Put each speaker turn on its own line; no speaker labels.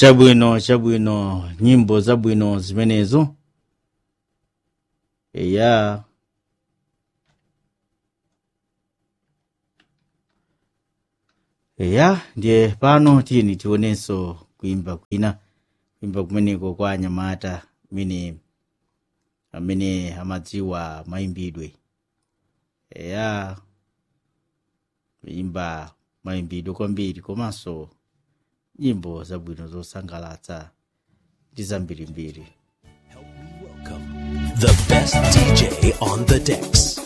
chabwino chabwino nyimbo zabwino zimenezo eya eya ndiye pano tiyeni tionenso kuimba kwina kuimba kumeneko kwa anyamata amene amene amadziwa mayimbidwe eya kuimba mayimbidwe kwambiri komanso nyimbo zabwino zosangalatsa ndi zambirimbiri
Welcome the best DJ on the decks.